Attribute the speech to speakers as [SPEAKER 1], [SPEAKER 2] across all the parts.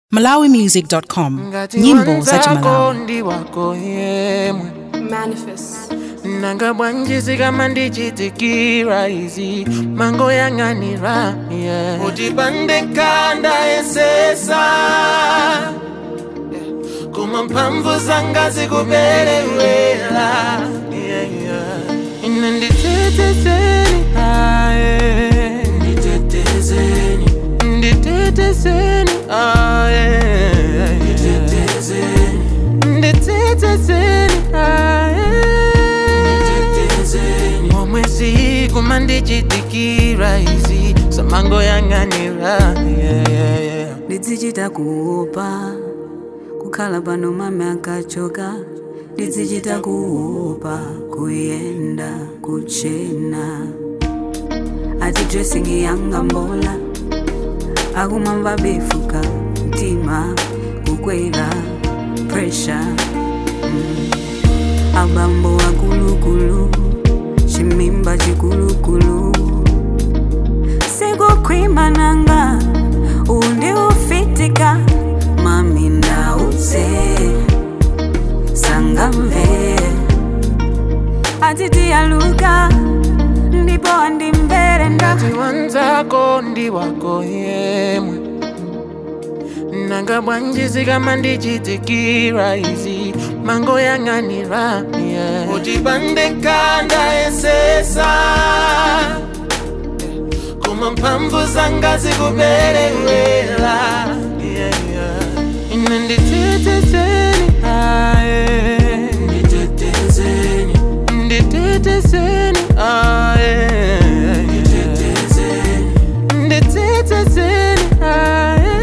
[SPEAKER 1] malawimusic.com
[SPEAKER 2] ngati
[SPEAKER 1] nyimbo za
[SPEAKER 2] wanzako
[SPEAKER 1] chimalawi
[SPEAKER 2] ndi wako yemwe
[SPEAKER 3] Manifest.
[SPEAKER 2] nanga bwanjisi kama ndichitikira izi mango yang'anira yeah. utipande kanda yesesa yeah. kuma mphamvu zanga zikuperewera yeah, yeah. ine nditetezeni aye nditetezeni nditetezeni aye nditetezeni nditetezeni aye momwezi kuma ndichitikira izi samango yang'anira yeah, yeah, yeah.
[SPEAKER 4] ndidzichita kuopa kukhala pano mame akachoka ndidzichita kuopa kuyenda kuchena ati dressing yanga mbola akumamva befuka mtima kukwera pressure mm. abambo akulukulu chimimba chikulukulu sikukhwimananga undi ufitika mami ndauze sangamve atitiyaluka ndipo andimvere nda
[SPEAKER 2] ngati wanzako ndi wako yemwe nanga bwanjisi kama ndichitikira izi mango yang'anira yeah. utipande kanda yesesa kuma mphamvu zanga zikuperewera yeah, yeah. ine nditetezeni aye nditetezeni nditetezeni aye nditetezeni nditetezeni aye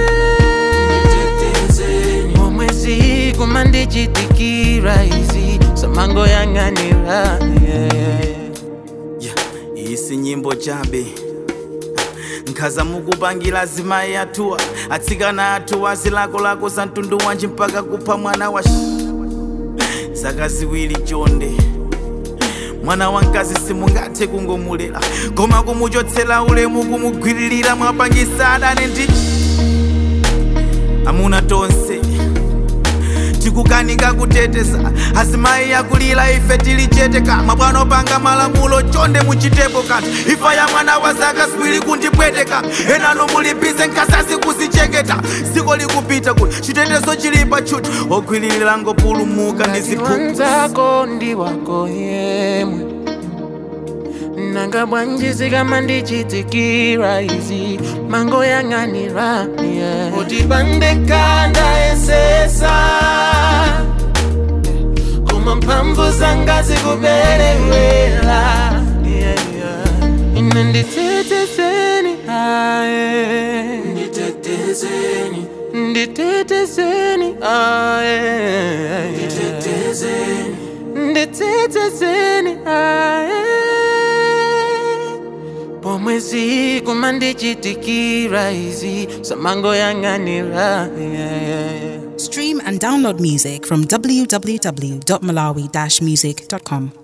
[SPEAKER 2] momwezi kuma ndichitikira izi samango yang'anira yeah, yeah, yeah.
[SPEAKER 5] Yeah, iyi si nyimbo chabe nkhaza mukupangira azimayi athuwa atsikana athuwa zilakolako za mtundu wanji mpaka kupha mwana wa sh- zaka ziwiri chonde mwana wamkazi simungathe kungomulera koma kumuchotsera ulemu kumugwiririra mwapangisa adane ndi amuna tonse tikukanika kuteteza azimayi akulira ife tili chete kama bwana opanga malamulo chonde muchitepo kanthu ifa ya mwana wa zaka ziwiri kundipweteka enano mulipize nkasasi kuzicheketa dziko likupita kuti chitetezo chili pachuti ogwiririra ngopulumuka ndi ziphuphu
[SPEAKER 2] wanzako ndi wako yemwe nanga bwanjisi kama ndichitikira izi mango yang'anira yeah. utipande kanda yesesa kuma mphamvu zanga zikuperewera yeah, yeah. ine nditetezeni aye nditetezeni nditetezeni aye nditetezeni nditetezeni aye pomwezi kuma ndichitikira izi samango yang'anira yeah, yeah, yeah.
[SPEAKER 1] stream and download music from www.malawi-music.com